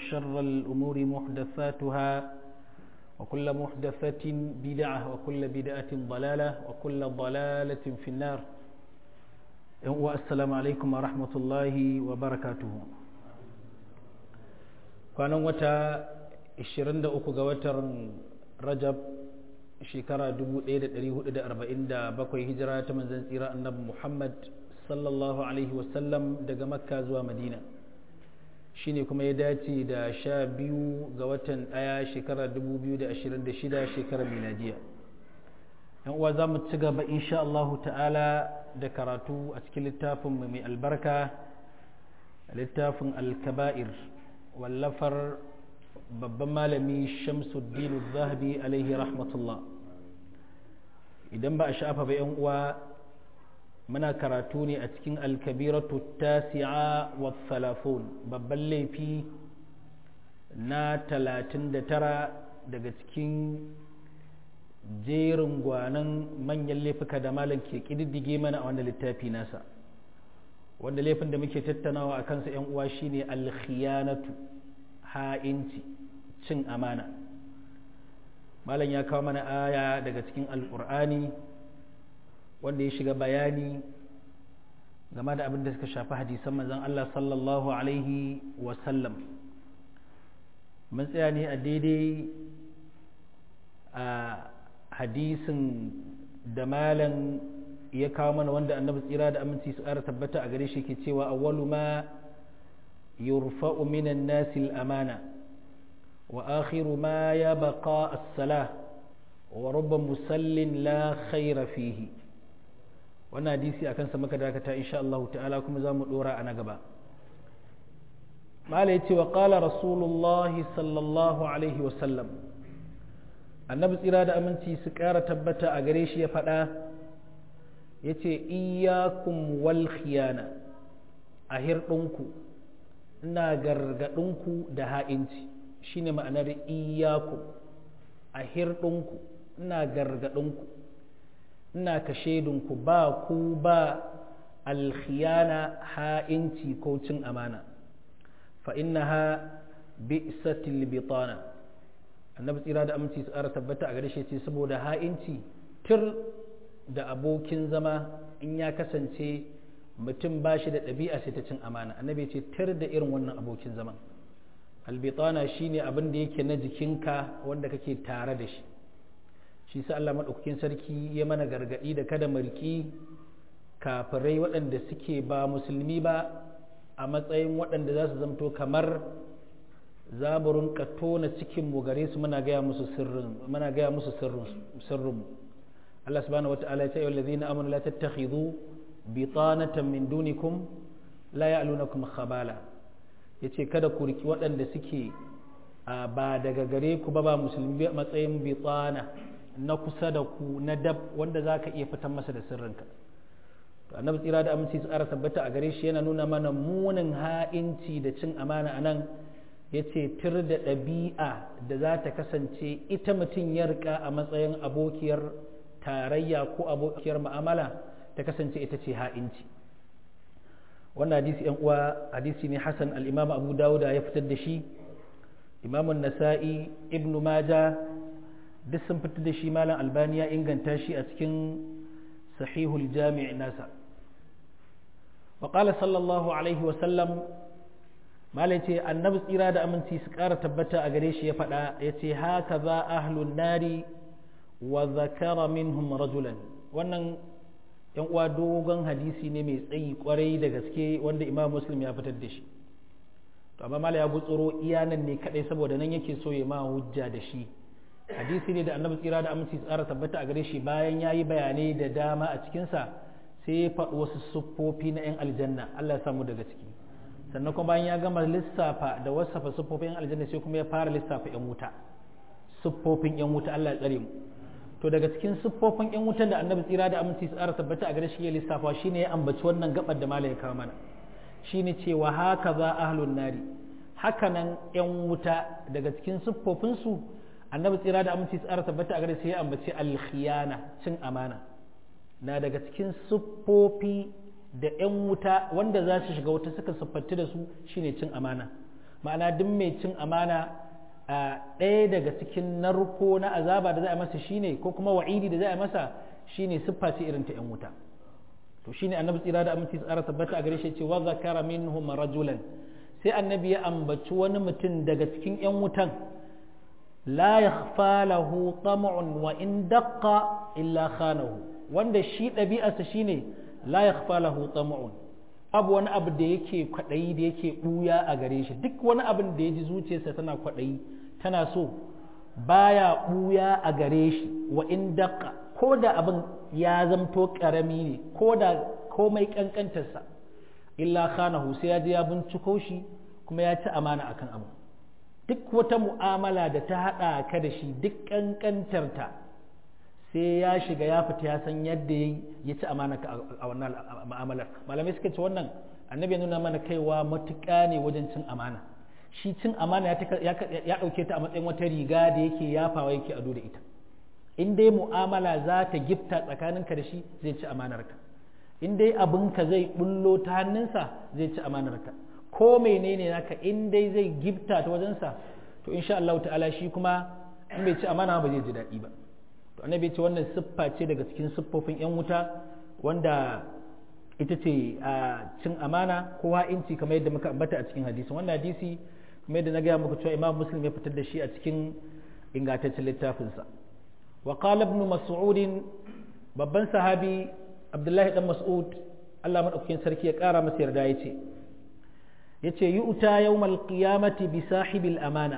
وشر الأمور محدثاتها وكل محدثة بدعة وكل بدعة ضلالة وكل ضلالة في النار والسلام عليكم ورحمة الله وبركاته كان وتا 23 ga watan Rajab shekara 1447 hijira ta manzon tsira annabi Muhammad sallallahu alaihi wasallam daga Makka zuwa Madina shine kuma ya dace da sha biyu ga watan ɗaya shekarar 2026 shekarar miladiya yan uwa za mu ci gaba insha Allah ta'ala da karatu a cikin littafin mai albarka littafin alkaba'ir wallafar babban malami shamsuddin zahabi alaihi rahmatullah idan ba a sha'afa ba yan uwa muna karatu ne a cikin alkabiratu tasi'a wa salafun babban laifi na talatin da tara daga cikin jerin gwanan manyan laifuka da malam ke ƙididdige mana a wannan littafi nasa wanda laifin da muke tattanawa a kansa 'yan uwa shine alkhiyanatu ha'inci cin amana malam ya kawo mana aya daga cikin alƙur'ani wanda ya shiga bayani game da abin da suka shafi hadisan manzon Allah sallallahu alaihi wasallam mun tsaya ne a daidai a hadisin da malam ya kawo mana wanda annabi tsira da aminci su ƙara tabbata a gare shi ke cewa awwalu ma yurfa'u minan nasi amana wa akhiru ma ya baqa as-salah wa rubba musallin la khaira fihi wannan hadisi akan sa muka dakata insha Allah ta'ala kuma za mu dora a na gaba mala yace wa qala rasulullahi sallallahu alaihi wa sallam annabi tsira da aminci su ƙara tabbata a gare shi ya faɗa yace iyyakum wal khiyana a hirɗinku ina gargaɗinku da ha'inci shine ma'anar iyyakum a hirɗinku ina gargaɗinku ina ka shaidunku ba ku ba alkhiyana ha'inci ko cin amana fa innaha bi'satil bitana annabi tsira da aminci su ƙara tabbata a gare shi ce saboda ha'inci tir da abokin zama in ya kasance mutum ba shi da ɗabi'a sai ta cin amana annabi ce tir da irin wannan abokin zaman albitana shine abin da yake na jikinka wanda kake tare da shi shi sa Allah maɗaukakin sarki ya mana gargaɗi da kada mulki kafirai waɗanda suke ba musulmi ba a matsayin waɗanda za su zamto kamar zaburin tona cikin mu gare su muna gaya musu sirrin muna gaya musu sirrin Allah subhanahu wata'ala ya ce ayyuhal ladzina amanu la tattakhidhu bitanatan min dunikum la ya'lunakum khabala yace kada ku riki waɗanda suke ba daga gare ku ba ba musulmi matsayin bitana na kusa da ku na dab wanda za ka iya fitan masa da sirrinka to annabi tsira da aminci su ƙara tabbata a gare shi yana nuna mana munin ha'inci da cin amana a nan ya ce tir da ɗabi'a da za ta kasance ita mutum ya rika a matsayin abokiyar tarayya ko abokiyar ma'amala ta kasance ita ce ha'inci wannan hadisi yan uwa hadisi ne hasan al-imam abu dawuda ya fitar da shi imamun nasa'i ibnu maja duk sun fitar da shi malam albani ya inganta shi a cikin sahihul jami' nasa wa qala sallallahu alaihi wa sallam malai ce annabi tsira da aminci su ƙara tabbata a gare shi ya faɗa ya ce haka za ahlun nari wa zakara minhum rajulan wannan yan uwa dogon hadisi ne mai tsayi kwarai da gaske wanda imam muslim ya fitar da shi to amma malai ya gutsuro iyanan ne kadai saboda nan yake so ya ma hujja da shi hadisi ne da annabi tsira da aminci tsara tabbata a gare shi bayan ya yi bayanai da dama a cikinsa sai ya faɗi wasu siffofi na 'yan aljanna Allah ya samu daga ciki sannan kuma bayan ya gama lissafa da wasafa siffofin 'yan aljanna sai kuma ya fara lissafa 'yan wuta siffofin 'yan wuta Allah ya tsare mu to daga cikin siffofin 'yan wutan da annabi tsira da aminci tsara tabbata a gare shi ya lissafa shine ya ambaci wannan gabar da malai ya kawo mana shine cewa haka za ahlun nari hakanan 'yan wuta daga cikin siffofinsu annabi tsira da aminci tsara tabbata a gare sai ya ambaci alkhiyana cin amana na daga cikin siffofi da 'yan wuta wanda za su shiga wuta suka siffanti da su shine cin amana ma'ana duk mai cin amana ɗaya daga cikin narko na azaba da za a masa shine ko kuma wa'idi da za a masa shine siffa ce irin ta yan wuta to shine annabi tsira da aminci tsara tabbata a gare shi ce wa zakara minhum rajulan sai annabi ya ambaci wani mutum daga cikin yan wutan la yakhfa lahu tam'un wa in daqqa illa khanahu wanda shi ɗabi'arsa shine la yakhfa lahu tam'un abu wani abu da yake kwaɗayi da yake ɓuya a gare shi duk wani abin da ya ji zuciyarsa tana kwaɗayi tana so baya ɓuya a gare shi wa in daqqa ko da abin ya zamto ƙarami ne ko da komai ƙanƙantarsa illa khanahu sai ya je ya binciko shi kuma ya ci amana akan abu duk wata mu'amala da ta haɗa ka da shi duk ƙanƙantarta sai ya shiga ya fita ya san yadda ya ci amana a wannan mu'amalar malamai suka ce wannan annabi ya nuna mana kaiwa matuƙa ne wajen cin amana shi cin amana ya ɗauke ta a matsayin wata riga da yake yafawa yake ado da ita in dai mu'amala za ta gifta tsakaninka da shi zai ci amanarka in dai abinka zai bullo ta hannunsa zai ci amanarka ko menene naka in dai zai gifta ta wajensa to insha Allah ta'ala shi kuma in bai ci amana ba zai ji daɗi ba to annabi ce wannan siffa ce daga cikin siffofin yan wuta wanda ita ce a cin amana ko ha'inci kamar yadda muka ambata a cikin hadisi wannan hadisi kamar yadda na gaya muku cewa imam muslim ya fitar da shi a cikin ingantaccen littafinsa wa qala ibn mas'ud babban sahabi abdullahi dan mas'ud Allah madaukakin sarki ya kara masa yarda yace yace yu'ta yawmal qiyamati bi sahibil amana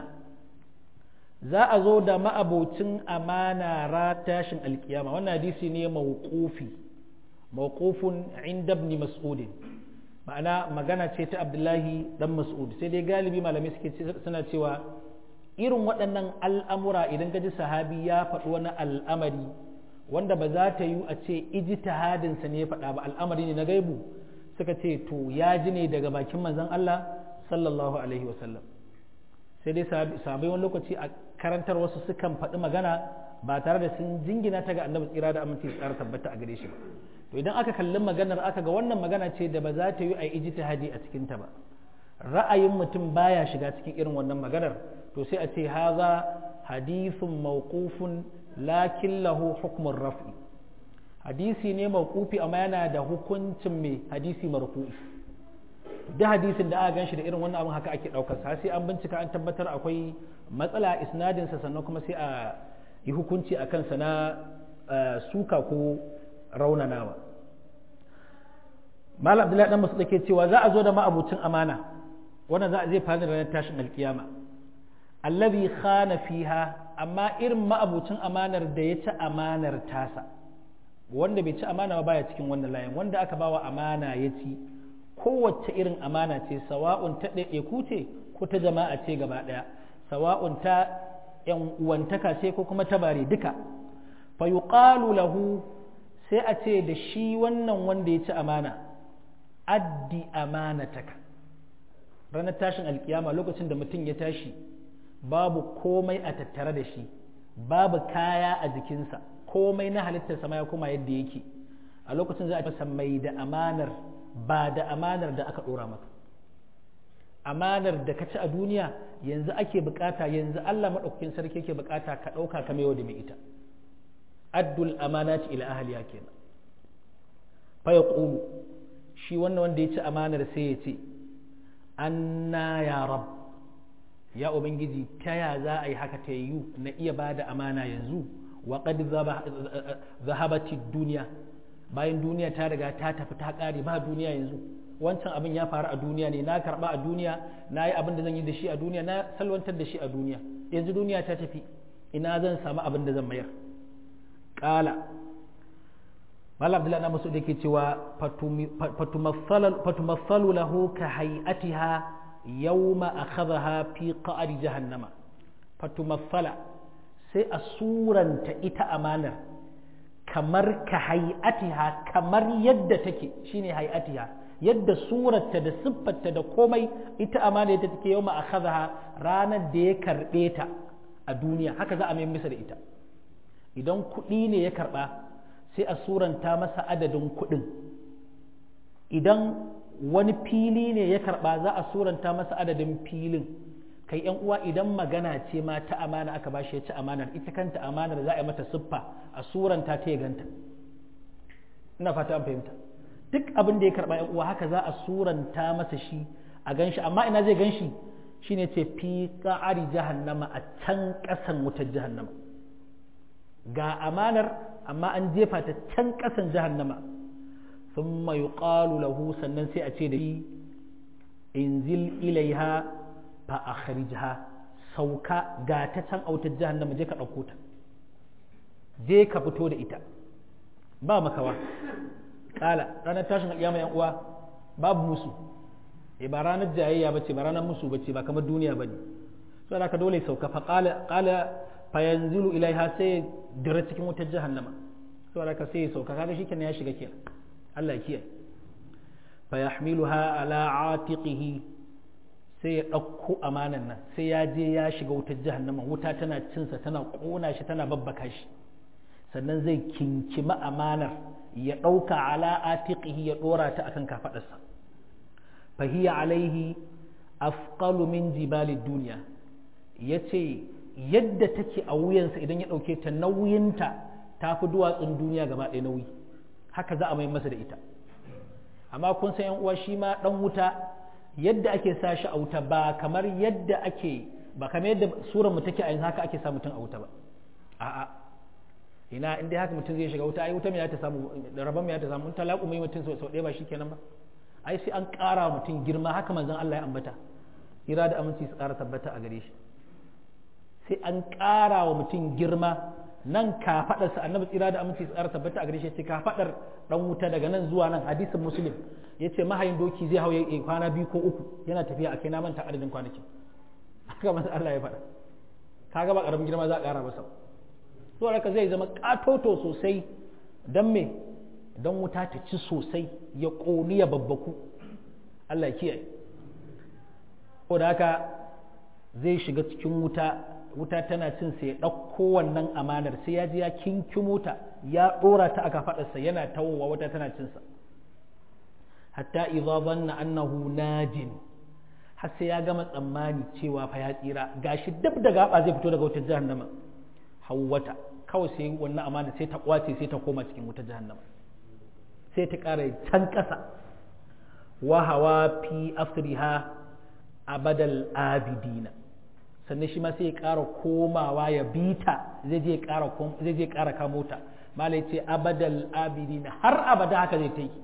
za a zo da ma'abocin amana ra tashin alkiyama wannan hadisi ne mawqufi mawqufun inda ibn mas'ud ma'ana magana ce ta abdullahi dan mas'ud sai dai galibi malamai suke suna cewa irin waɗannan al'amura idan ka ji sahabi ya faɗi wani al'amari wanda ba za ta yi a ce ijtihadinsa ne ya faɗa ba al'amari ne na gaibu suka ce to ya ji ne daga bakin manzon Allah sallallahu alaihi wasallam sai dai sahabai wani lokaci a karantar wasu sukan faɗi magana ba tare da sun jingina ta ga annabi tsira da aminci tsara tabbata a gare shi ba to idan aka kalli maganar aka ga wannan magana ce da ba za ta yi a ijtihadi a cikin ta ba ra'ayin mutum baya shiga cikin irin wannan maganar to sai a ce haza hadithun mawqufun lakin lahu hukmun raf'i hadisi ne mawqufi amma yana da hukuncin mai hadisi marfu'i da hadisin da aka ganshi da irin wannan abin haka ake daukar sa sai an bincika an tabbatar akwai matsala isnadin sa sannan kuma sai a yi hukunci a kansa na suka ko raunanawa malam abdullahi dan masu ke cewa za a zo da ma'abucin amana wannan za a zai fara ranar tashin alkiyama allazi khana fiha amma irin ma'abucin amanar da ya ci amanar tasa wanda bai ci amana ba baya cikin wannan layin wanda aka bawa amana ya ci kowace irin amana ce sawa'un ta ɗaiɗaiku ce ko ta jama'a ce gaba ɗaya sawa'un ta ‘yan uwantaka ce ko kuma ta bare duka fa yuqalu lahu sai a ce da shi wannan wanda ya ci amana addi amanataka ranar tashin alkiyama lokacin da mutum ya tashi babu komai a tattare da shi babu kaya a jikinsa komai na halittarsa ma ya koma yadda yake a lokacin za a masa mai da amanar ba da amanar da aka ɗora maka amanar da ka ci a duniya yanzu ake bukata yanzu Allah maɗaukakin sarki yake bukata ka ɗauka ka maiwa da mai ita addul amanati ila ahliya kenan fa yaqulu shi wannan wanda ya ci amanar sai ya ce anna ya rab ya ubangiji ta ya za a yi haka ta yiwu na iya ba da amana yanzu wa qad zahabati duniya bayan duniya ta riga ta tafi ta ƙare ba duniya yanzu wancan abin ya faru a duniya ne na karɓa a duniya na yi abin da zan yi da shi a duniya na salwantar da shi a duniya yanzu duniya ta tafi ina zan samu abin da zan mayar ƙala malam abdullahi na masu da ke cewa fatumassalu lahu ka hay'atiha yawma akhadha fi qa'ri jahannama fatumassala sai a suranta ita amanar kamar ka hay'atiha kamar yadda take shine hay'atiha yadda surarta da siffarta da komai ita amana yadda take yau akhadha ranar da ya karbe ta a duniya haka za a mai masa da ita idan kuɗi ne ya karba sai a suranta masa adadin kuɗin idan wani fili ne ya karba za a suranta masa adadin filin kai yan uwa idan magana ce ma ta amana aka bashi ya ci amanar ita kanta amanar za a yi mata siffa a suranta ta ya ganta ina fata an fahimta duk abin da ya karba yan uwa haka za a suranta masa shi a ganshi amma ina zai ganshi shine ce fi qa'ari jahannama a can kasan wutar jahannama ga amanar amma an jefa ta can kasan jahannama thumma yuqalu lahu sannan sai a ce da shi inzil ilaiha fa akhrijha sauka ga ta can autar jahannama je ka ɗauko ta je ka fito da ita ba makawa kala ranar tashin alƙiyama yan uwa babu musu e ba ranar jayayya bace ba ranar musu bace ba kamar duniya bane sai haka dole sauka fa qala qala fa yanzilu ilaiha sai dira cikin wutar jahannama sai haka sai ya sauka kaga shikenan ya shiga kenan Allah ya kiyaye fa yahmiluha ala atiqihi sai ya ɗauko amanan nan sai ya je ya shiga wutar jahannama wuta tana cinsa tana ƙona shi tana babbaka shi sannan zai kinkima amanar ya ɗauka ala atiqihi ya ɗora ta akan kafaɗarsa fahiya alaihi afqalu min jibalid duniya yace yadda take a wuyansa idan ya ɗauke ta nauyinta ta fi duwatsun duniya gaba ɗaya nauyi haka za a mai masa da ita amma kun san yan uwa shi ma ɗan wuta yadda ake sa shi a wuta ba kamar yadda ake ba kamar yadda surar mu take a yanzu haka ake sa mutum a wuta ba a'a ina in dai haka mutum zai shiga wuta ai wuta me ya ta samu da rabon me ya ta samu in talaku mai mutum sau ɗaya ba shikenan ba ai sai an ƙara mutum girma haka manzon Allah ya ambata ira da aminci su ƙara tabbata a gare shi sai an ƙara wa mutum girma nan kafaɗarsa annabi tsira da aminci su ƙara tabbata a gare shi sai kafaɗar ɗan wuta daga nan zuwa nan hadisin muslim ya ce mahayin doki zai hau ya kwana biyu ko uku yana tafiya a kai na manta adadin kwanakin haka manzon Allah ya faɗa kaga ba ƙaramin girma za a ƙara masa zuwa haka zai zama ƙatoto sosai don me don wuta ta ci sosai ya ƙoni ya babbaku Allah kiyaye ko da haka zai shiga cikin wuta wuta tana cin sai ya ɗauko wannan amanar sai ya ji ya kinkimo ta ya ɗora ta aka faɗarsa yana tawowa wuta tana cinsa hatta idza zanna annahu najin har sai ya gama tsammani cewa fa ya tsira gashi dab da gaba zai fito daga wutar jahannama hawwata kawai sai wannan amana sai ta kwace sai ta koma cikin wutar jahannama sai ta ƙara can ƙasa wa hawa fi asriha abadal abidina sannan shi ma sai ya ƙara komawa ya bita zai je ƙara zai je ƙara kamo ta malai ce abadal abidina har abada haka zai ta yi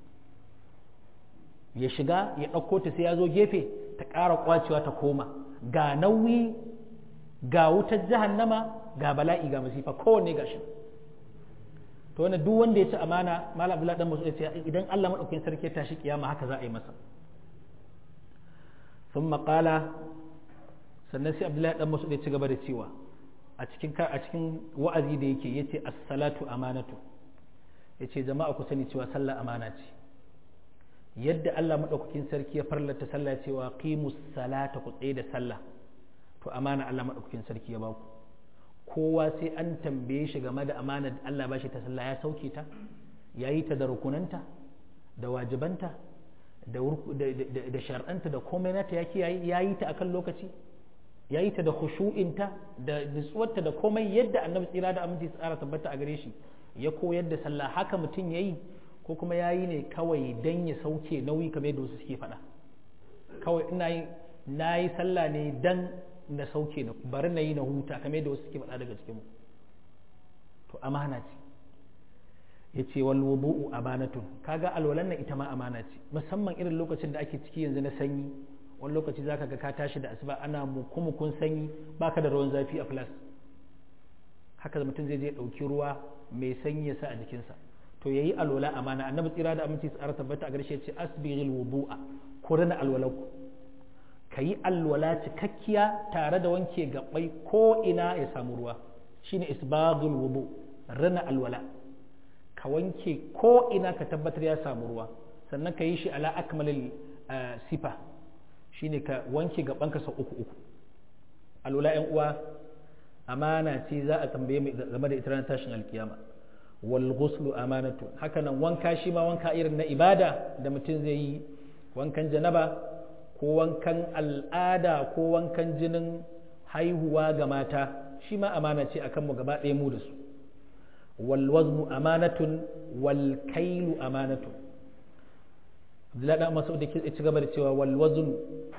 ya shiga ya ɗauko ta sai ya zo gefe ta ƙara kwacewa ta koma ga nauyi ga wutar jahannama ga bala'i ga masifa kowanne ga shi to wannan duk wanda ya ci amana malam abdullahi dan mas'ud ya ce idan Allah madaukakin sarki ya tashi kiyama haka za a yi masa thumma qala sannan sai abdullahi dan mas'ud ya ci gaba da cewa a cikin a cikin wa'azi da yake yace as-salatu amanatu yace jama'a ku sani cewa sallah amana ce yadda Allah madaukakin sarki ya farlata sallah cewa qimus salata ku tsaye da sallah to amana Allah madaukakin sarki ya baku kowa sai an tambaye shi game da amanar da Allah bashi ta sallah ya sauke ta ya yi ta da rukunanta da wajibanta da shar'anta da komai nata ya kiyaye ya yi ta akan lokaci ya yi ta da khushu'inta da nutsuwarta da komai yadda annabi tsira da aminci tsara tabbata a gare shi ya koyar da sallah haka mutum ya yi ko kuma ya yi ne kawai dan ya sauke nauyi kamar yadda wasu suke faɗa kawai ina yi na yi sallah ne dan na sauke na bari na yi na huta kamar yadda wasu suke faɗa daga cikinmu to amana ce ya ce wal wudu'u amanatun kaga alwalan nan ita ma amana ce musamman irin lokacin da ake ciki yanzu na sanyi wani lokaci zaka ga ka tashi da asuba ana mukumukun sanyi baka da ruwan zafi a flas haka mutum zai je ɗauki ruwa mai sanyi ya sa a jikinsa to yayi alwala amana annabi tsira da aminci tsara tabbata a garshe ce asbighil wudu'a ku rina alwalanku ka yi alwala cikakkiya tare da wanke gabai ko ina ya samu ruwa shine isbaghul wudu rana alwala ka wanke ko ina ka tabbatar ya samu ruwa sannan ka yi shi ala akmalil sifa shine ka wanke gabanka sau uku uku alwala yan uwa amana ce za a tambaye mu game da ita ranar tashin alkiyama wal ghuslu amanatu haka nan wanka shi ma wanka irin na ibada da mutum zai yi wankan janaba ko wankan al'ada ko wankan jinin haihuwa ga mata shi ma amana ce akan mu gaba ɗaya mu da su wal waznu amanatun wal kailu amanatun Abdullahi dan Mas'ud da ke ci gaba da cewa wal waznu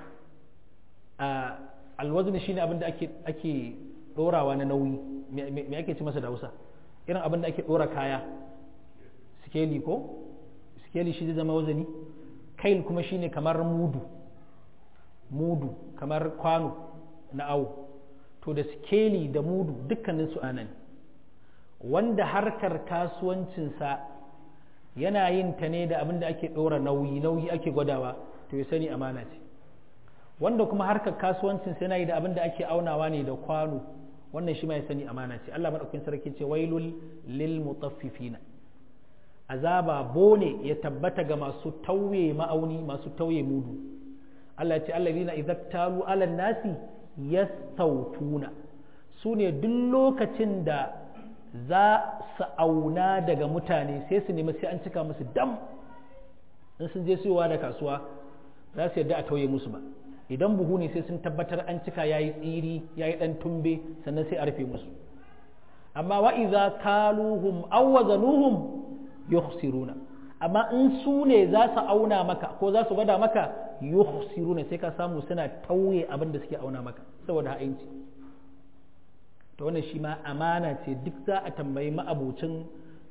a al waznu shine abin da ake ake dorawa na nauyi me ake ci masa da Hausa irin abin da ake dora kaya sikeli ko sikeli shi zai zama wazani kail kuma shine kamar mudu mudu kamar kwano na awo to da sikeli da mudu dukkanin su anan wanda harkar kasuwancinsa yana yin ta ne da abin da ake ɗora nauyi nauyi ake gwadawa to ya sani amana ce wanda kuma harkar kasuwancinsa yana yi da abin da ake aunawa ne da kwano wannan shi ma ya sani amana ce Allah madaukakin sarki ce wailul lil mutaffifina azaba bone ya tabbata ga masu tauye ma'auni masu tauye mudu Allah ya ce allazina idza talu ala nasi yastawtuna su ne duk lokacin da za su auna daga mutane sai su nemi sai an cika musu dam in sun je siyowa da kasuwa za su yadda a tauye musu ba idan buhu ne sai sun tabbatar an cika ya yi tsiri ya yi ɗan tumbe sannan sai a rufe musu amma wa iza kaluhum aw wazanuhum yukhsiruna amma in su ne za su auna maka ko za su gwada maka yukhsiruna sai ka samu suna tauye abin da suke auna maka saboda ha'inci to wannan shi ma amana ce duk za a tambayi ma'abucin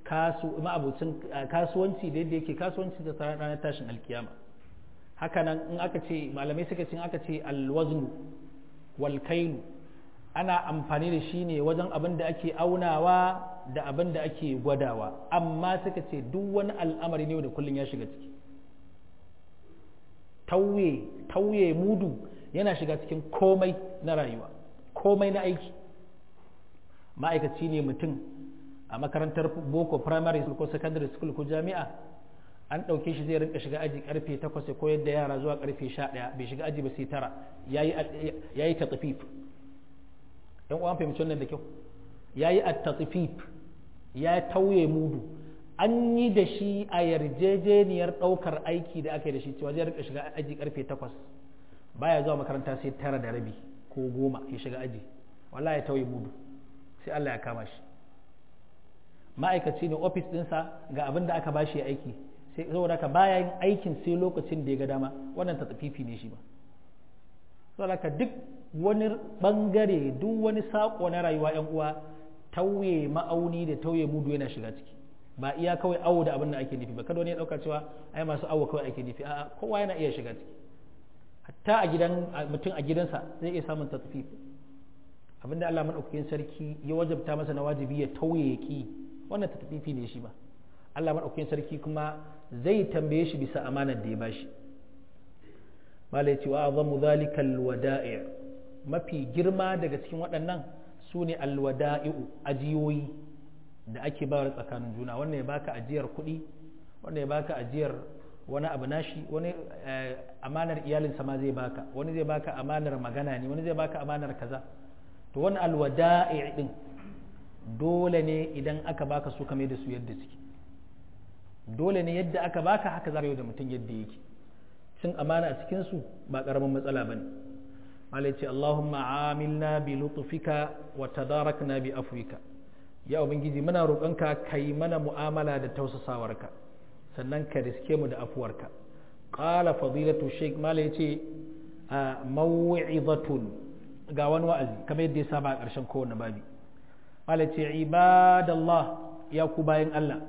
kasuwanci da yadda yake kasuwanci da ranar tashin alkiyama hakanan in aka ce malamai suka ce aka ce alwaznu wal kailu ana amfani da shi ne wajen abin da ake aunawa da abin da ake gwadawa amma suka ce duk wani al'amari ne da kullum ya shiga ciki tauye tauye mudu yana shiga cikin komai na rayuwa komai na aiki ma'aikaci ne mutum a makarantar boko primary school ko secondary school ko jami'a an ɗauke shi zai rinka shiga aji karfe 8 ya koyar da yara zuwa karfe 11 bai shiga aji ba sai tara ya yi tatsifif yan uwan fahimci wannan da kyau ya yi tatsifif ya tauye mudu an yi da shi a yarjejeniyar ɗaukar aiki da aka yi da shi cewa zai rinka shiga aji karfe 8 baya zuwa makaranta sai tara da rabi ko goma ya shiga aji wallahi ya tauye mudu sai Allah ya kama shi ma'aikaci ne ofis ɗinsa ga abin da aka bashi aiki sai saboda ka baya yin aikin sai lokacin da ya ga dama wannan tafifi ne shi ba saboda ka duk wani bangare duk wani sako na rayuwa yan uwa tauye ma'auni da tauye mudu yana shiga ciki ba iya kawai awo da abin da ake nufi ba kada wani ya dauka cewa ai masu awo kawai ake nufi a'a kowa yana iya shiga ciki hatta a gidan mutum a gidansa zai iya samun tafifi abinda Allah madaukakin sarki ya wajabta masa na wajibi ya tauye ya ki wannan tafifi ne shi ba Allah madaukakin sarki kuma zai tambaye shi bisa amanar da ya bashi mala ya ce wa azamu zalika alwada'i mafi girma daga cikin waɗannan su ne alwada'i'u ajiyoyi da ake bayar tsakanin juna wannan ya baka ajiyar kuɗi wannan ya baka ajiyar wani abu nashi wani amanar iyalinsa ma zai baka wani zai baka amanar magana ne wani zai baka amanar kaza to wani alwada'i din dole ne idan aka baka su kame da su yadda suke dole ne yadda aka baka haka za ka yi da mutum yadda yake cin amana a cikin su ba karamin matsala bane malai ce Allahumma amilna bi lutfika wa tadarakna bi afwika ya ubangiji muna roƙonka kai mana mu'amala da tausasawarka sannan ka riske mu da afuwarka qala fadilatu shaykh malai ce maw'izatun ga wani wa'azi kamar yadda ya saba a ƙarshen kowane babi malace ibadallah ya ku bayan Allah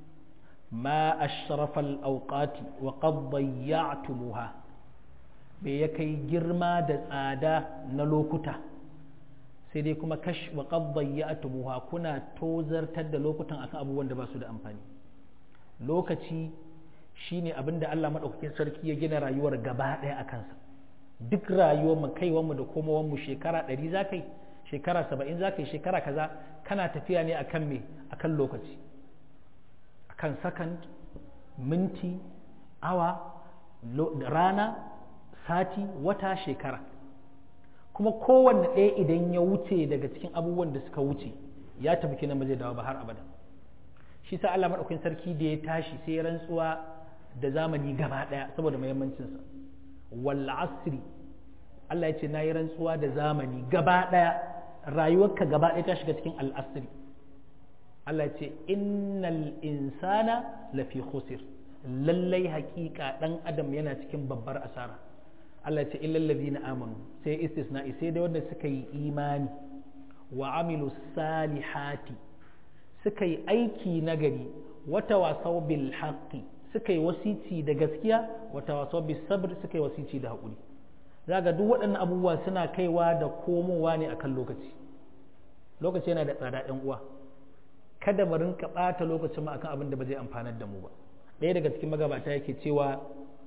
ma ashrafal awqati wa qad dayya'tumuha bai ya kai girma da tsada na lokuta sai dai kuma kash wa qad dayya'tumuha kuna tozartar da lokutan akan abubuwan da ba su da amfani lokaci shine abinda Allah madaukakin sarki ya gina rayuwar gaba ɗaya a kansa duk rayuwarmu kaiwanmu da komowanmu shekara ɗari za ka yi shekara saba'in za ka yi shekara kaza kana tafiya ne akan me akan lokaci akan second minti awa rana sati wata shekara kuma kowanne ɗaya idan ya wuce daga cikin abubuwan da suka wuce ya tafi kina ba zai dawo ba har abada shi sa Allah maɗaukakin sarki da ya tashi sai ya rantsuwa da zamani gaba ɗaya saboda muhimmancinsa wal asri Allah ya ce na yi rantsuwa da zamani gaba ɗaya rayuwarka gaba ɗaya ta shiga cikin al asri Allah ya ce innal insana lafi khusir lallai haƙiƙa ɗan adam yana cikin babbar asara Allah ya ce illal ladina amanu sai istisna'i sai dai wanda suka yi imani wa amilu salihati suka yi aiki nagari wata wasau bil haqqi suka yi wasici da gaskiya wata wasau bis sabr suka yi wasici da haƙuri zaga duk waɗannan abubuwa suna kaiwa da komowa ne akan lokaci lokaci yana da tsada ɗan uwa kada mu rinka ɓata lokacin mu akan abin da ba zai amfanar da mu ba ɗaya daga cikin magabata yake cewa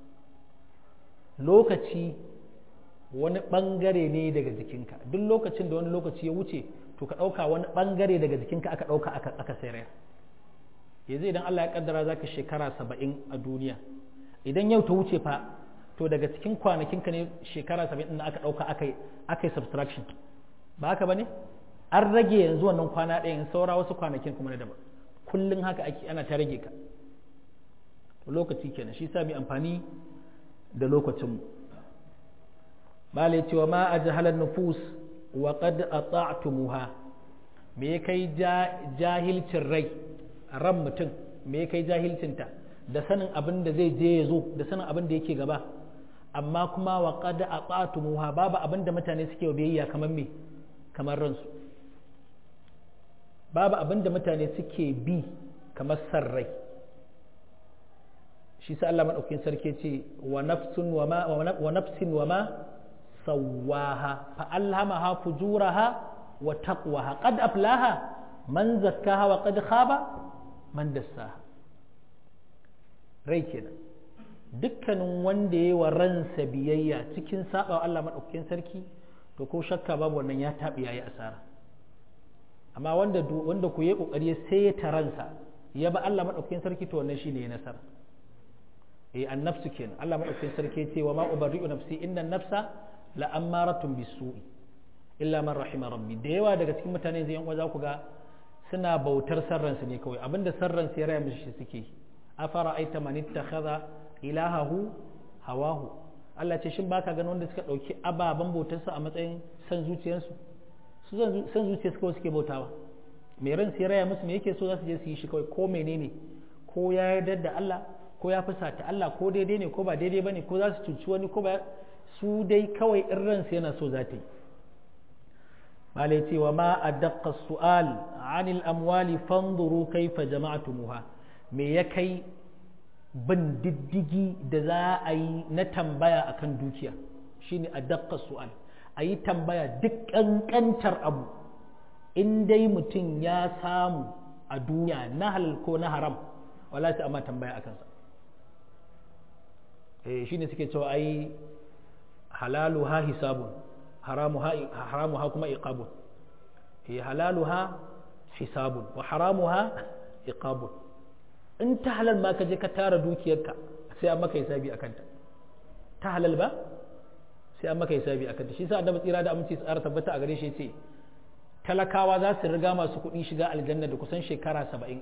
lokaci wani ɓangare ne daga jikinka duk lokacin da wani lokaci ya wuce to ka ɗauka wani ɓangare daga jikinka aka ɗauka aka sayar yanzu idan Allah ya kaddara za ka shekara saba'in a duniya idan yau ta wuce fa to daga cikin kwanakinka ne shekara saba'in ɗin aka ɗauka aka yi subtraction ba haka ba ne an rage yanzu wannan kwana ɗaya in saura wasu kwanakin kuma na daban kullum haka ake ana ta rage ka lokaci kenan shi sa mai amfani da lokacinmu bala cewa ma a jahalar nufus wa qad ata'tumuha me ya kai jahilcin rai ran mutum me ya kai jahilcinta da sanin abin da zai je ya zo da sanin abin da yake gaba amma kuma wa qad ata'tumuha babu abin da mutane suke wa biyayya kamar me kamar ransu babu abin da mutane suke bi kamar san rai shi sa Allah madaukakin sarki ce wa nafsun wa ma wa nafsin wa ma sawaha fa alhamaha fujuraha wa taqwaha qad aflaha man zakkaha wa qad khaba man dassaha rai kenan dukkanin wanda yayi wa ransa biyayya cikin saba Allah madaukakin sarki to ko shakka babu wannan ya tabi yayi asara amma wanda wanda ku yi kokari sai ya taransa ya ba Allah madaukakin sarki to wannan shine ya nasara eh annafsu kenan Allah madaukakin sarki ya ce wa ma ubarri'u nafsi inna nafsa la ammaratun bisu'i illa man rahima rabbi da yawa daga cikin mutane zai yan za ku ga suna bautar sarransu ne kawai abinda sarransu ya raya mishi suke afara aita man ittakhadha ilahahu hawahu Allah ce shin baka ganin wanda suka dauki ababen bautarsu a matsayin san zuciyarsu su san zuciyarsu kawai suke bautawa mai ran sai raya musu me yake so za su je su yi shi kawai ko menene ko ya yarda da Allah ko ya fusata Allah ko daidai ne ko ba daidai bane ko za su cuci wani ko ba su dai kawai in ransu yana so za ta yi malai ce wa ma a daƙa su'al anil amwali fanzuru kaifa jama'atumuha me ya kai bin diddigi da za a yi na tambaya akan dukiya shine a daƙa su'al a yi tambaya duk ƙanƙantar abu in dai mutum ya samu a duniya na halal ko na haram wala sai amma tambaya akan sa eh shine suke cewa ai halaluha hisabun haramuha kuma iqabun eh halaluha hisabun wa haramuha iqabun in ta halal ma ka je ka tara dukiyarka sai an maka hisabi akan ta ta halal ba sai an maka hisabi akan ta shi sa annabi tsira da aminci tsara tabbata a gare shi yace talakawa za su riga masu kuɗi shiga aljanna da kusan shekara saba'in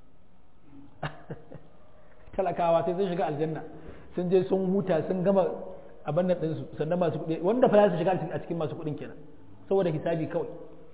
talakawa sai sun shiga aljanna sun je sun huta sun gama abin nan ɗinsu sannan masu kuɗi wanda fa za su shiga a cikin masu kuɗin kenan saboda hisabi kawai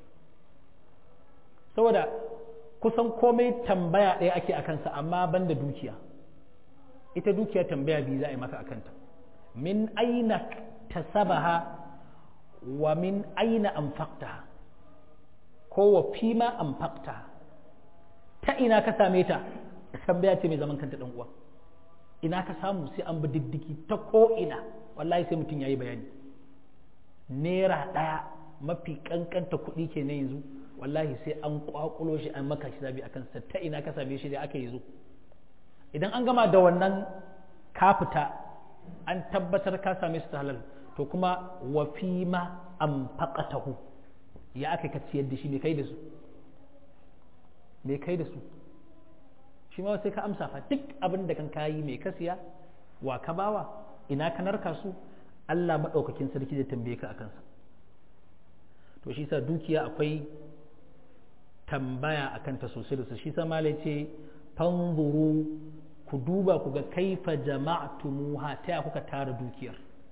saboda kusan komai tambaya ɗaya ake a kansa amma ban da dukiya ita dukiya tambaya biyu za a yi maka a kanta min aina tasabaha wa min aina anfaqtaha ko wa fima anfaqtaha ta ina ka same ta tambaya ce mai zaman kanta ɗan uwa ina ka samu sai an bi diddiki ta ko ina wallahi sai mutum ya yi bayani naira ɗaya mafi ƙanƙanta kuɗi ke na yanzu wallahi sai an ƙwaƙulo shi an maka shi zabi akan sa ta ina ka same shi da aka yi zo idan an gama da wannan ka fita an tabbatar ka same su ta halal to kuma wa fi ma an faƙatahu ya aka ka ciyar da shi me kai da su me kai da su shi ma sai ka amsa fa duk abin da kan kayi mai kasiya wa ka bawa ina ka narka su Allah maɗaukakin sarki zai tambaye ka a kansa to shi sa dukiya akwai tambaya a kanta sosai da su shi sa malai ce fanzuru ku duba ku ga kaifa jama'tumuha ta ya kuka tara dukiyar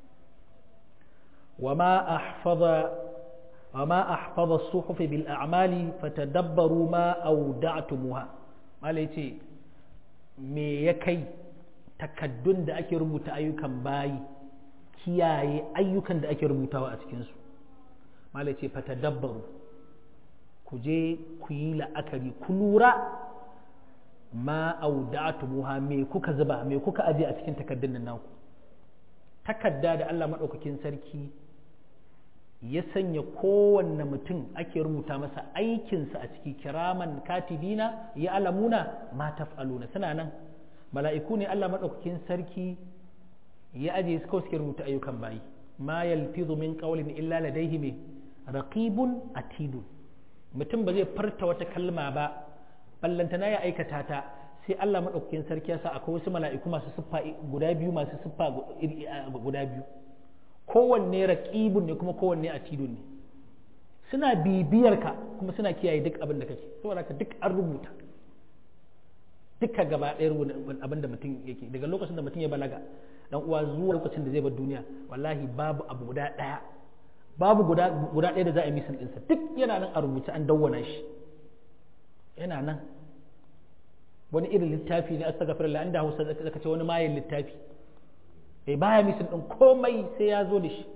wama ahfaza wama ahfaza as-suhuf bil a'mali fatadabbaru ma awda'tumuha mala yace me ya kai takaddun da ake rubuta ayyukan bayi kiyaye ayyukan da ake rubutawa a cikinsu mala ce fatadabbaru ku je ku yi la'akari ku lura ma auda'tumuha me kuka zuba me kuka aje a cikin takaddun nan naku takadda da Allah madaukakin sarki ya sanya kowanne mutum ake rubuta masa aikinsa a ciki kiraman katibina ya alamuna ma taf'aluna suna nan mala'iku ne Allah madaukakin sarki ya aje su kawai suke rubuta ayyukan bayi ma yalfizu min qawlin illa ladayhi me raqibun atidun mutum ba zai farta wata kalma ba ballantana ya aikata ta sai Allah madaukakin sarki ya sa akwai wasu mala'iku masu siffa guda biyu masu siffa guda biyu kowanne raqibun ne kuma kowanne atidun ne suna bibiyar ka kuma suna kiyaye duk abin da kake saboda ka duk an rubuta duka gaba ɗaya abin da mutum yake daga lokacin da mutum ya balaga dan uwa zuwa lokacin da zai bar duniya wallahi babu abu guda ɗaya babu guda guda ɗaya da za a yi misin ɗinsa duk yana nan a rubuce an dawwana shi yana nan wani irin littafi ne astaghfirullah inda Hausa zaka ce wani mayin littafi eh baya misin ɗin komai sai ya zo da shi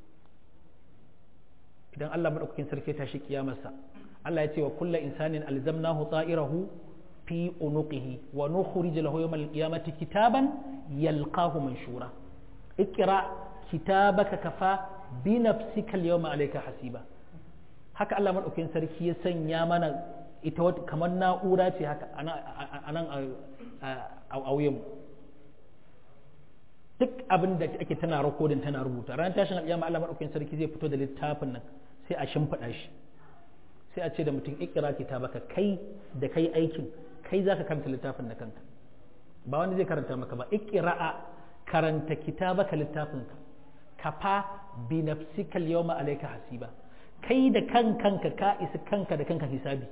idan Allah madaukakin sarki ta shi kiyamarsa Allah ya ce wa kullu insanin alzamnahu ta'irahu في عنقه ونخرج له يوم القيامة كتابا يلقاه منشورا اقرأ كتابك كفى بنفسك اليوم عليك حسيبا haka Allah maɗaukin sarki ya sanya mana ita wata kamar na'ura ce haka a nan a wuyan duk abin da ake tana rakodin tana rubuta ran tashin alƙiyama Allah maɗaukin sarki zai fito da littafin nan sai a shimfiɗa shi sai a ce da mutum ikira kitabaka kai da kai aikin kai za ka karanta littafin da kanka ba wanda zai karanta maka ba ikira'a karanta kitabaka littafinka kafa bi nafsika yawma alayka hasiba kai da kan kanka ka isa kanka da kanka hisabi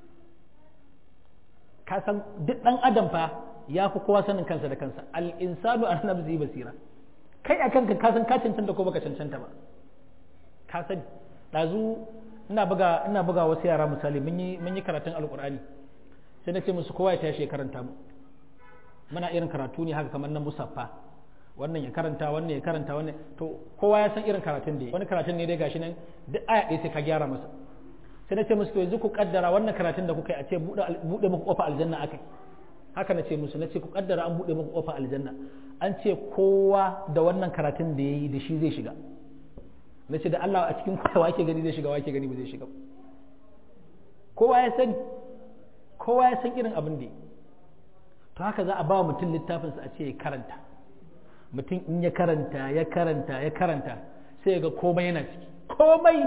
ka san duk dan adam fa ya fi kowa sanin kansa da kansa al insanu an nafsi basira kai a kanka ka san ka cancanta ko baka cancanta ba ka sani dazu ina buga ina buga wasu yara misali mun yi mun yi karatun alqur'ani sai na ce musu kowa ya tashi ya karanta mu muna irin karatu ne haka kamar na musaffa wannan ya karanta wannan ya karanta wannan to kowa ya san irin karatun da wani karatun ne dai gashi nan duk aya ɗaya sai ka gyara masa sai na ce musu to yanzu ku kaddara wannan karatun da kuka yi a ce buɗe muku kofa aljanna akai haka na ce musu na ce ku kaddara an buɗe muku kofa aljanna an ce kowa da wannan karatun da yayi da shi zai shiga na ce da Allah a cikin kowa wake gani zai shiga wake gani ba zai shiga kowa ya sani kowa ya san irin abin da to haka za a ba mutum littafinsa a ce ya karanta mutum in ya karanta ya karanta ya karanta sai ya ga komai yana ciki komai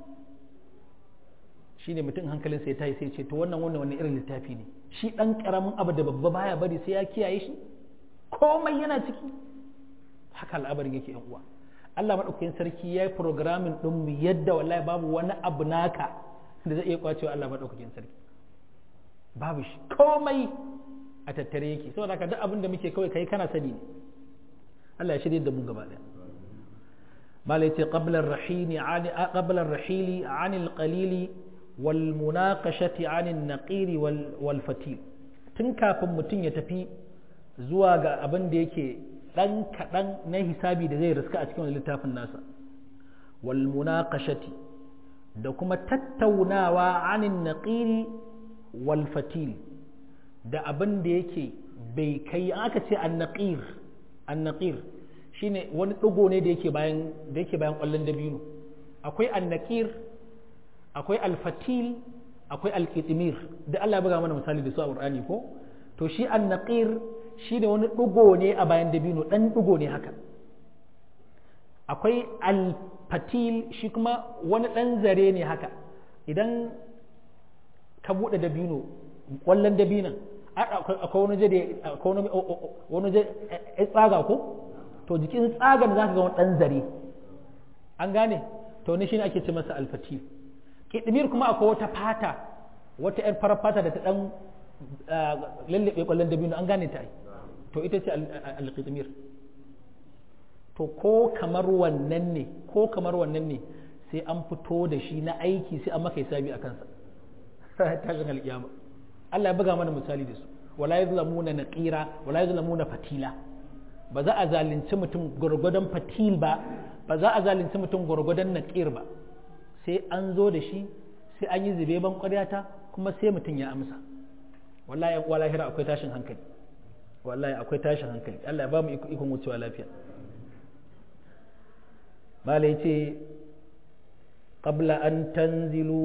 shi ne mutum hankalinsa ya tayi sai ce to wannan wannan wani irin littafi ne shi ɗan ƙaramin abu da babba baya bari sai ya kiyaye shi komai yana ciki haka al'abarin yake yan uwa Allah maɗaukakin sarki ya yi programming ɗinmu yadda wallahi babu wani abu naka da zai iya kwacewa Allah maɗaukakin sarki babu shi komai a tattare yake saboda haka duk abin da muke kawai kai kana sani ne Allah ya shirye da mu gaba daya mala yace qabla ar-rahili ani qabla ar-rahili an al-qalili wal munaqashati an an-naqiri wal wal fatil tun kafin mutum ya tafi zuwa ga abin da yake dan kadan na hisabi da zai riska a cikin littafin nasa wal munaqashati da kuma tattaunawa an an-naqiri wal fatil da abin da yake bai kai aka ce an-naqir annaqir shine wani ɗigo ne da yake bayan da yake bayan ƙwallon dabino akwai annaqir akwai alfatil akwai alqitmir da Allah ya buga mana misali da su a Qur'ani ko to shi annaqir shine wani ɗigo ne a bayan dabino dan ɗigo ne haka akwai alfatil shi kuma wani ɗan zare ne haka idan ka buɗe dabino ƙwallon dabinon akwai wani je akwai wani je tsaga ko to jikin tsagan za ka ga wani ɗan zare an gane to ne shine ake ce masa alfati kidmir kuma akwai wata fata wata yar farar fata da ta ɗan lallaɓe ƙwallon dabino an gane ta to ita ce alƙitmir to ko kamar wannan ne ko kamar wannan ne sai an fito da shi na aiki sai an maka hisabi a kansa tashin alƙiyama Allah ya buga mana misali da su wala yuzlamuna naqira wala yuzlamuna fatila ba za a zalunci mutum gwargwadon fatil ba ba za a zalunci mutum gwargwadon naqir ba sai an zo da shi sai an yi zube ban ƙwaryata kuma sai mutum ya amsa wallahi wallahi akwai tashin hankali wallahi akwai tashin hankali Allah ya ba mu ikon wucewa lafiya malai ce qabla an tanzilu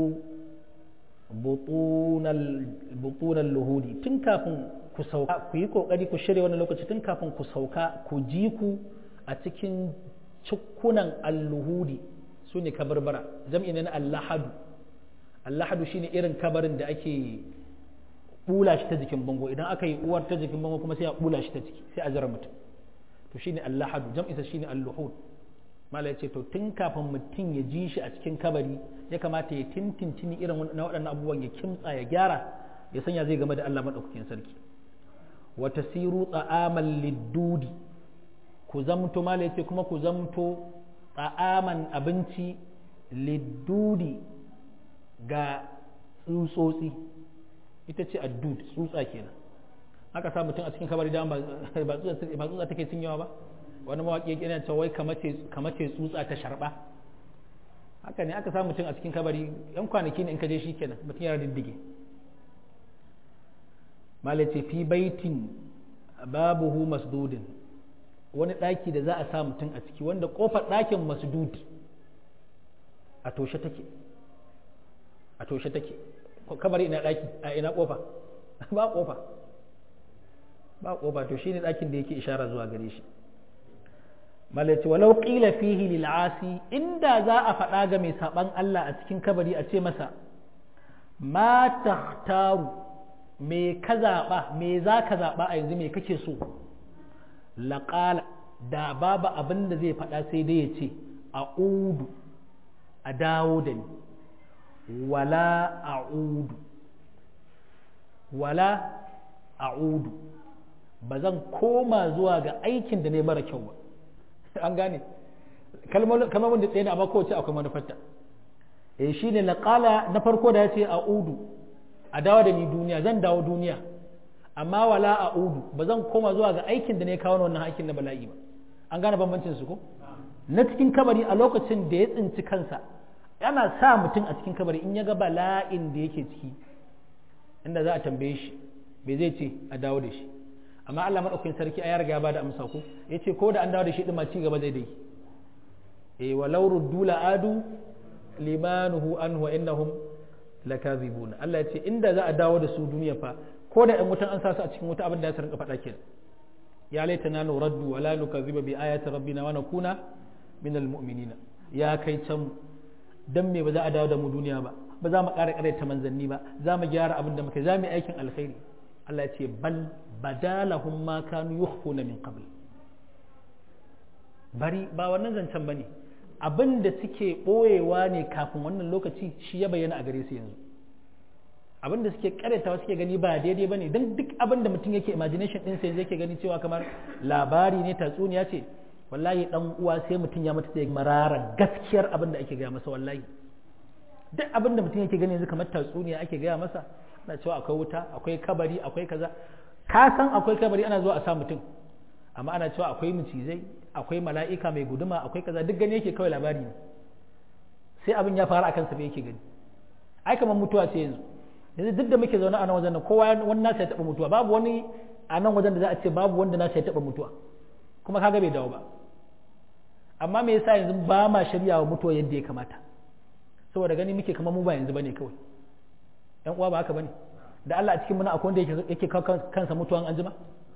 butunan luhudi tun kafin ku sauka ku yi kokari ku shirya wani lokaci tun kafin ku sauka ku ji ku a cikin cikunan alluhudi su ne kabarbara jam'i ne na allahadu allahadu shine irin kabarin da ake bula shi ta jikin bango idan aka yi uwar ta jikin bango kuma sai a bula shi ta ciki sai a jira mutum to shine allahadu jam'isa shine alluhud mala ya ce to tun kafin mutum ya ji shi a cikin kabari ya kamata ya tintintini irin na waɗannan abubuwan ya kimtsa ya gyara ya sanya zai game da Allah maɗaukakin sarki wa tasiru tsa'aman liddudi ku zamto mala ya ce kuma ku zamto tsa'aman abinci liddudi ga tsutsotsi ita ce addud tsutsa kenan aka sa mutum a cikin kabari da ba tsutsa take cinyewa ba wani mawaƙi yana cewa wai kamace tsutsa ta sharba haka ne aka samu mutum a cikin kabari yan kwanaki ne in ka je shi kenan mutum yana diddige malace fi baitin babuhu masdudin wani ɗaki da za a sa mutum a ciki wanda ƙofar ɗakin masdud a toshe take a toshe take kabari ina ɗaki a ina ƙofa ba ƙofa ba ƙofa to shine ɗakin da yake ishara zuwa gare shi malaci walau qila fihi lil asi inda za a faɗa ga mai saban Allah a cikin kabari a ce masa ma takhtaru me ka zaɓa me za ka zaɓa a yanzu me kake so laƙala da babu abin da zai faɗa sai dai ya ce a udu a dawo da ni wala a udu wala a udu ba zan koma zuwa ga aikin da ne mara kyau ba an gane kalmomin da tsaye ne amma kowace akwai manufarta eh shi ne laƙala na farko da ya ce a udu a dawo da ni duniya zan dawo duniya amma wala a udu ba zan koma zuwa ga aikin da ne kawo wannan aikin na bala'i ba an gane bambancin su ko na cikin kabari a lokacin da ya tsinci kansa yana sa mutum a cikin kabari in ya ga bala'in da yake ciki inda za a tambaye shi bai zai ce a dawo da shi amma Allah madaukakin sarki a ya riga ya bada amsa ko yace ko da an dawo da shi din ma ci gaba zai dai eh walau ruddu la adu limanuhu anhu wa innahum lakazibun Allah ya ce inda za a dawo da su duniya fa ko da ɗan wutan an sa su a cikin wuta abin da ya rinka faɗa kenan ya laitana nuraddu wa la nukaziba bi ayati rabbina wa nakuna min almu'minina ya kai can dan me ba za a dawo da mu duniya ba ba za mu ƙara ƙaraita manzanni ba za mu gyara abin da muka za mu yi aikin alkhairi Allah ya ce bal badalahum ma kanu yukhfuna min qabl bari ba wannan zancen bane abin da suke ɓoyewa ne kafin wannan lokaci shi ya bayyana a gare su yanzu abin da suke karetawa suke gani ba daidai bane don duk abin da mutum yake imagination din sai yake gani cewa kamar labari ne tatsuniya ce wallahi dan uwa sai mutum ya mutu da marara gaskiyar abin da ake gaya masa wallahi duk abin da mutum yake gani yanzu kamar tatsuniya ake gaya masa ana cewa akwai wuta akwai kabari akwai kaza ka san akwai kabari ana zuwa a sa mutum amma ana cewa akwai macizai akwai mala'ika mai guduma akwai kaza duk gani yake kawai labari ne sai abin ya faru akan sa yake gani ai kamar mutuwa ce yanzu yanzu duk da muke zaune a nan wajen nan kowa wani nasa ya taɓa mutuwa babu wani a nan wajen da za a ce babu wanda nasa ya taɓa mutuwa kuma kaga bai dawo ba amma me yasa yanzu ba ma shirya wa mutuwa yadda ya kamata saboda gani muke kamar mu ba yanzu bane kawai yan uwa ba haka bane da Allah a cikin muna akwai wanda yake kawo kansa mutuwan anjima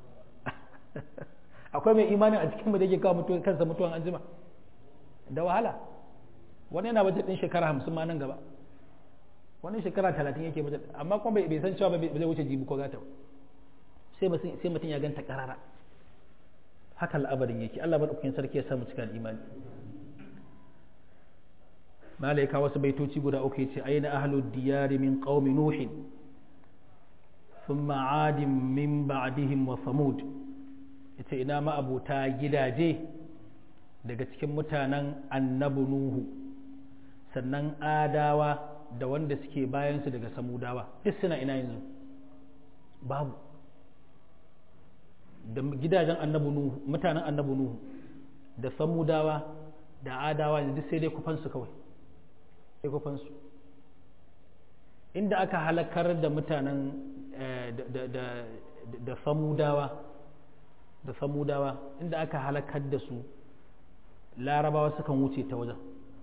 akwai mai imanin a cikin mu da yake kawo kansa mutuwan anjima da wahala wani yana bajet din shekara hamsin ma nan gaba wani shekara talatin yake bajet amma kuma bai san cewa bai zai wuce jibi ko gata sai sai mutum ya ganta karara haka al'abarin yake Allah madaukakin sarki ya samu cikin imani malaika wasu baitoci guda uku yace aina ahlud diyari min qaumi nuhin ثم عاد من بعدهم وثمود ita ina ma'abuta gidaje daga cikin mutanen annabi nuhu sannan adawa da wanda suke bayansu daga samudawa duk suna ina yanzu babu da gidajen annabi nuhu mutanen annabi nuhu da samudawa da adawa duk sai dai kufansu kawai sai kufansu inda aka halakar da mutanen da samudawa da samudawa inda aka halakar da su larabawa sukan wuce ta wajen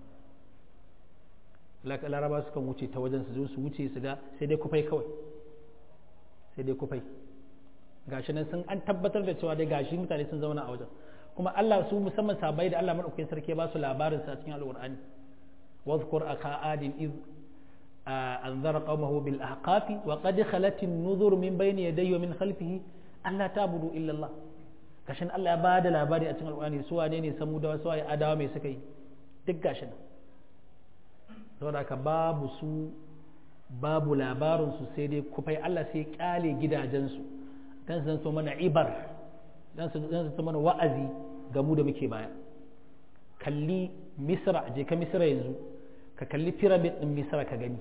larabawa sukan wuce ta wajen su zo su wuce su ga sai dai kufai kawai sai dai kufai gashi nan sun an tabbatar da cewa dai gashi mutane sun zauna a wajen kuma Allah su musamman sabai da Allah madaukakin sarki ba su labarin sa cikin alqur'ani واذكر أخا عاد إذ أنذر قومه بالأحقاف وقد خلت النذر من بين يديه ومن خلفه ألا تعبدوا إلا الله kashin Allah ya bada labari a cikin alƙur'ani su wane ne samu da wasu adawa mai suka yi duk gashin saboda haka babu su babu labarin su sai dai kufai Allah sai kyale gidajensu dan su so mana ibar dan su dan su mana wa'azi ga mu da muke baya kalli misra je ka misra yanzu ka kalli pyramid din misra ka gani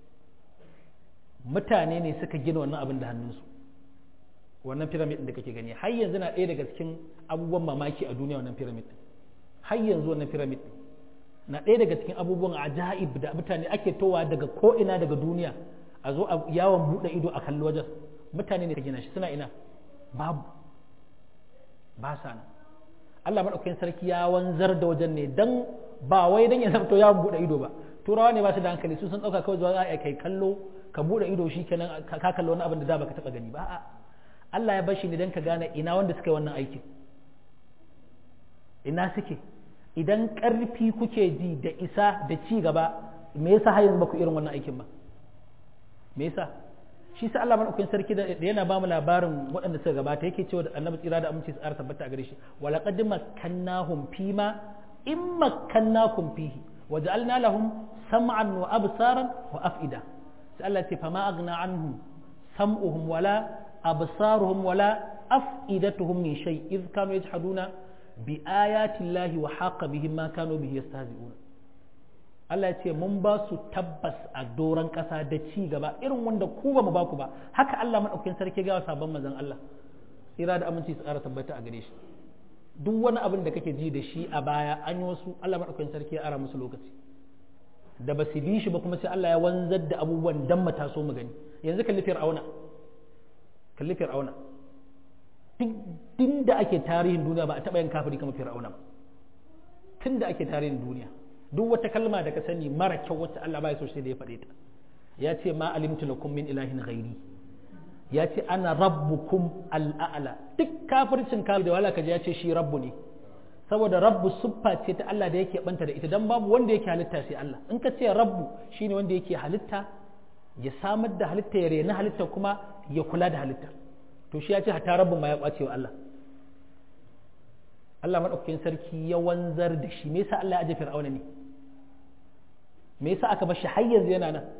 mutane ne suka gina wannan abin da hannunsu wannan pyramid din da kake gani har yanzu na ɗaya daga cikin abubuwan mamaki a duniya wannan pyramid din har yanzu wannan pyramid din na ɗaya daga cikin abubuwan ajaib da mutane ake towa daga ko ina daga duniya a zo a yawon buɗe ido a kalli wajen mutane ne ka gina shi suna ina babu ba sa nan Allah maɗaukakin sarki ya wanzar da wajen ne dan ba wai dan ya zamto yawon buɗe ido ba turawa ne ba su da hankali su sun ɗauka kawai zuwa za a kai kallo ka buɗe ido shi kenan ka kallo wani abin da da baka taɓa gani ba a'a Allah ya bashi ne dan ka gane ina wanda suka yi wannan aikin ina suke idan ƙarfi kuke ji da isa da ci gaba me yasa har yanzu ba ku irin wannan aikin ba me yasa shi sa Allah madaukakin sarki da yana ba mu labarin waɗanda suka gabata yake cewa da annabi tsira da aminci tsara tabbata a gare shi wala qad makkannahum fima in makkannakum fihi waja'alna lahum sam'an wa absaran wa af'ida sai Allah ce fama aghna anhum sam'uhum wala absaruhum wala af'idatuhum min shay idh kanu yajhaduna bi ayati llahi wa haqa bihim ma kanu bihi yastahzi'un Allah ya ce mun ba su tabbas a doron ƙasa da ci gaba irin wanda ku ba mu ba ku ba haka Allah maɗaukakin sarki ga sabon mazan Allah tsira da aminci su ƙara tabbata a gare shi duk wani abin da kake ji da shi a baya an yi wasu Allah maɗaukakin sarki ya ara musu lokaci da ba su bi shi ba kuma sai Allah ya wanzar da abubuwan dan mata so mu gani yanzu kalli fir'auna kalli fir'auna duk din da ake tarihin duniya ba a taɓa yin kafiri kamar fir'auna ba tun da ake tarihin duniya duk wata kalma da ka sani mara kyau wacce Allah bai so sai da ya faɗe ta ya ce ma alimtu lakum min ilahin ghairi ya ce ana rabbukum al'a'la duk kafircin kafir da wala kaje ya ce shi rabbu ne saboda rabbu siffa ce ta Allah da yake banta da ita dan babu wanda yake halitta sai Allah in ka ce rabbu shine wanda yake halitta ya samar da halitta ya rena halitta kuma ya kula da halitta to shi ya ce hatta rabbu ma ya kwace wa Allah Allah madaukakin sarki ya wanzar da shi me yasa Allah ya aje fir'auna ne me yasa aka bar shi har yanzu yana nan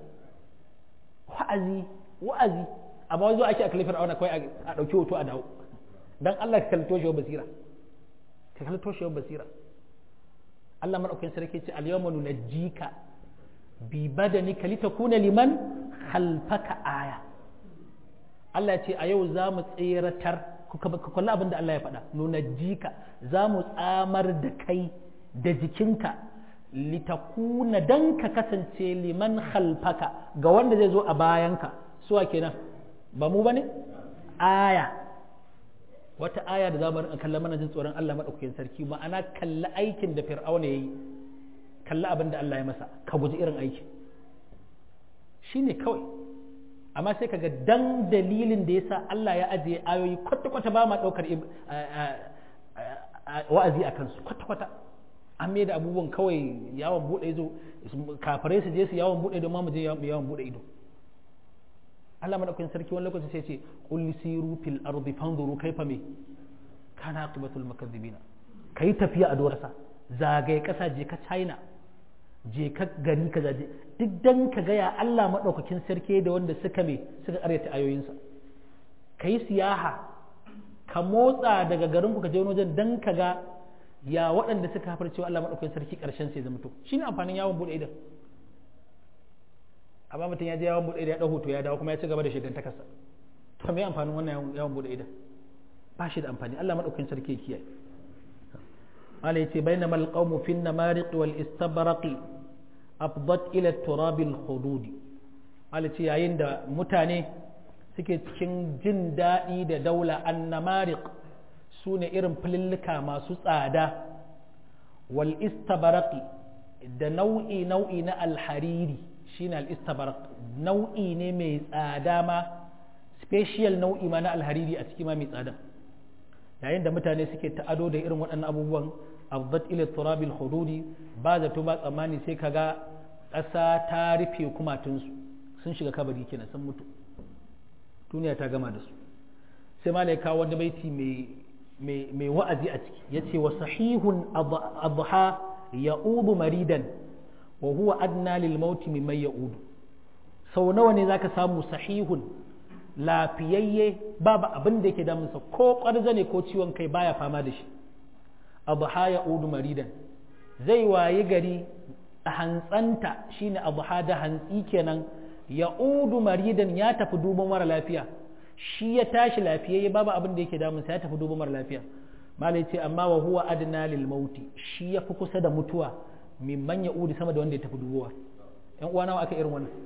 wa'azi wa'azi amma wanzu ake akalli fir'auna kawai a dauki hoto a dawo dan Allah ka kalli toshewar basira ka kalli toshewar basira Allah madaukakin sarki ce al-yawma nunajjika bi badanika litakuna liman khalfaka aya Allah ya ce a yau za mu tseratar ka kalli abin da Allah ya faɗa nunajjika za mu tsamar da kai da jikinka litakuna dan ka kasance liman khalfaka ga wanda zai zo a bayanka suwa kenan ba mu bane aya wata aya da zamu kalla mana jin tsoron Allah madaukakin sarki ma'ana kalla aikin da fir'auna yayi kalla abin da Allah ya masa ka guji irin aikin shine kawai amma sai kaga dan dalilin da yasa Allah ya ajiye ayoyi kwata-kwata ba ma daukar wa'azi a kansu kwata-kwata an mai da abubuwan kawai yawon bude ido kafirai su je su yawon bude ido ma mu je yawon bude ido Allah madaukakin sarki wani lokaci sai ce qul siru fil ardi fanzuru kaifa me kana aqibatul mukazzibina kai tafiya a dorasa zagaye kasa je ka China je ka gari ka zaje duk dan ka ga ya Allah madaukakin sarki da wanda suka me suka karyata ayoyinsa kai siyaha ka motsa daga garin ku ka je wani wajen dan ka ga ya waɗanda suka hafar cewa Allah maɗaukakin sarki ƙarshen sai zama to shine amfanin yawon buɗe idan amma mutum ya je yawon buɗe idan ya ɗau hoto ya dawo kuma ya ci gaba da shigan takasa to me amfanin wannan yawon buɗe idan ba shi da amfani Allah maɗaukakin sarki ya kiyaye Allah ya ce bainama alqawmu fi an-namariq wal istabraqi afdat ila turab al-hudud Allah ce yayin da mutane suke cikin jin daɗi da daula an-namariq su ne irin filillika masu tsada wal istabaraqi da nau'i nau'i na alhariri shine al istabaraq nau'i ne mai tsada ma special nau'i ma na alhariri a ciki ma mai tsada yayin da mutane suke ta'ado da irin waɗannan abubuwan abdat ila turabil hududi ba zato ba tsammani sai kaga ƙasa ta rufe kumatunsu sun shiga kabari kenan sun mutu duniya ta gama da su sai malai kawo wani baiti mai mai wa'azi a ciki ya ce wa sahihun adha ya udu maridan wa huwa adna lil mauti mimman ya udu sau nawa ne zaka samu sahihun lafiyayye babu abin da yake damunsa ko ƙwarza ne ko ciwon kai baya fama da shi adha ya udu maridan zai wayi gari a hantsanta shine adha da hantsi kenan ya udu maridan ya tafi duban mara lafiya shi ya tashi lafiyayye babu abin da yake damunsa ya tafi duba mara lafiya malai ce amma wa huwa adna lil mauti shi ya fi kusa da mutuwa mimman ya udi sama da wanda ya tafi dubowa yan uwa nawa aka irin wannan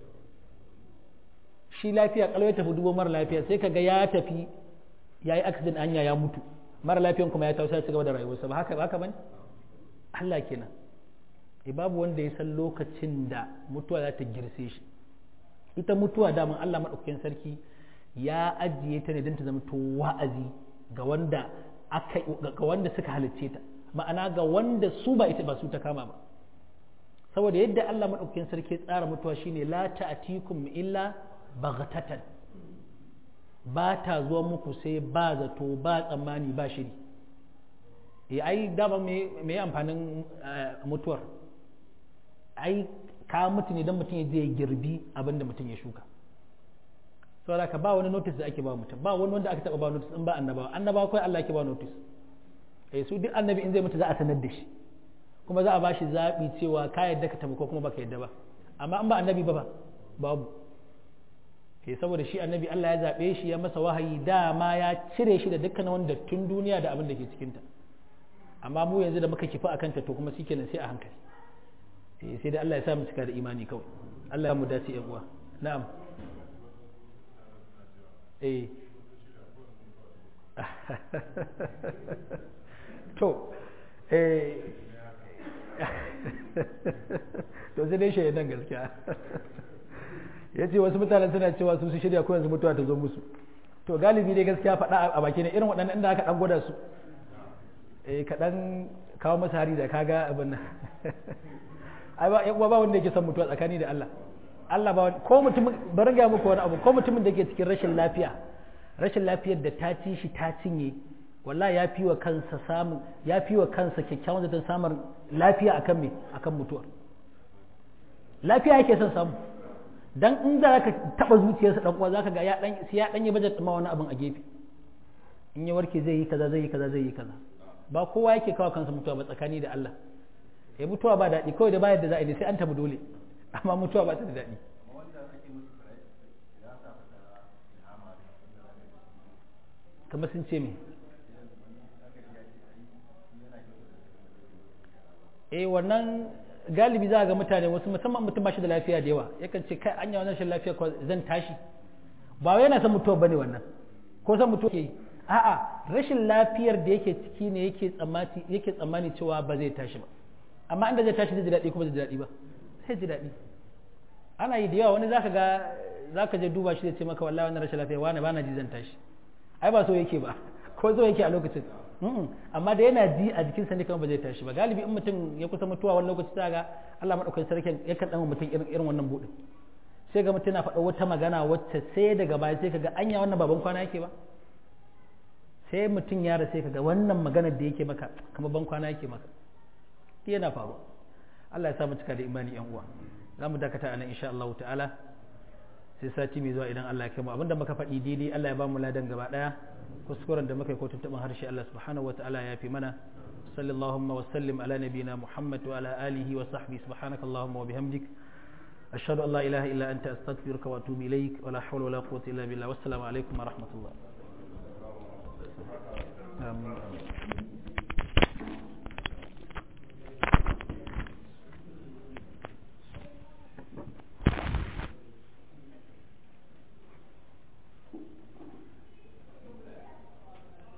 shi lafiya kalau ya tafi dubo mara lafiya sai kaga ya tafi yayi accident anya ya mutu mara lafiyan kuma ya tausa ci gaba da rayuwarsa ba haka ba haka bane Allah kenan e babu wanda ya san lokacin da mutuwa za ta girse shi ita mutuwa daman Allah madaukakin sarki ya ajiye ta ne don ta zama to wa'azi ga wanda aka ga wanda suka halicce ta ma'ana ga wanda su ba ita ba su ta kama ba saboda yadda Allah madaukakin sarki tsara mutuwa shine la ta'tikum illa baghtatan ba ta zuwa muku sai ba zato ba tsammani ba shiri eh ai dama me me amfanin mutuwar ai ka mutu ne don mutum ya je girbi abin da mutum ya shuka saboda ka ba wani notice da ake ba mutum ba wani wanda aka taba ba notice in ba annabawa annabawa kawai Allah ake ba notice eh su duk annabi in zai mutu za a sanar da shi kuma za a ba shi zaɓi cewa ka yadda ka tafi ko kuma baka yadda ba amma in ba annabi ba ba babu eh saboda shi annabi Allah ya zaɓe shi ya masa wahayi dama ya cire shi da dukkan wanda tun duniya da abin da ke cikinta amma mu yanzu da muka kifi akan ta to kuma shikenan sai a hankali eh sai dai Allah ya sa mu cika da imani kawai Allah ya mu dace yan uwa na'am eh to eh to sai dai shaidan gaskiya ya ce wasu mutanen suna cewa su su shirya ko yanzu mutuwa ta zo musu to galibi dai gaskiya faɗa a baki ne irin waɗannan inda aka ɗan gwada su eh kaɗan kawo masa hari da kaga abin nan ai ba yan ba wanda yake son mutuwa tsakani da Allah Allah ba ko mutum bari ga muku wani abu ko mutumin da ke cikin rashin lafiya rashin lafiyar da ta ci shi ta cinye wallahi ya fi wa kansa samun ya fi wa kansa kyakkyawan zaton samun lafiya akan me akan mutuwa lafiya yake son samu dan in za ka taba zuciyarsa dan uwa zaka ga ya dan sai ya dan yi budget ma wani abin a gefe in ya warke zai yi kaza zai yi kaza zai yi kaza ba kowa yake kawo kansa mutuwa ba tsakani da Allah ya mutuwa ba daɗi kawai da bayar da za a yi sai an tabi dole amma mutuwa ba ta da daɗi kamar sun ce me eh wannan galibi za a ga mutane wasu musamman mutum ba shi da lafiya da yawa yakan ce kai anya wannan rashin lafiya ko zan tashi ba wai yana son mutuwa bane wannan ko san mutuwa ke yi a'a rashin lafiyar da yake ciki ne yake tsammani yake tsammani cewa ba zai tashi ba amma inda zai tashi zai ji daɗi kuma zai ji daɗi ba sai ji daɗi ana yi da yawa wani zaka ga zaka je duba shi zai ce maka wallahi wannan rashin lafiya wani bana ji zan tashi ai ba so yake ba ko so yake a lokacin amma da yana ji a jikinsa ne kamar ba zai tashi ba galibi in mutum ya kusa mutuwa wani lokaci za ga Allah madaukakin sarki yakan dan mutum irin irin wannan budin sai ga mutum yana faɗa wata magana wacce sai daga baya sai kaga anya wannan baban kwana yake ba sai mutum ya rasa kaga wannan maganar da yake maka kamar ban kwana yake maka yana faruwa Allah ya sa mu cika da imani yan uwa za mu dakata anan insha Allah ta'ala sai sai sati mai zuwa idan Allah ya kai mu abinda muka faɗi daidai Allah ya ba mu ladan gaba ɗaya kuskuren da muka yi ko tuntuɓin harshe Allah subhanahu wataala ya fi mana sallallahu wa sallim ala nabiyina Muhammad wa ala alihi wa sahbihi subhanakallahumma wa bihamdik ashhadu an la ilaha illa anta astaghfiruka wa atubu ilaik wa la hawla wa la quwwata illa billah wassalamu alaikum wa rahmatullah amin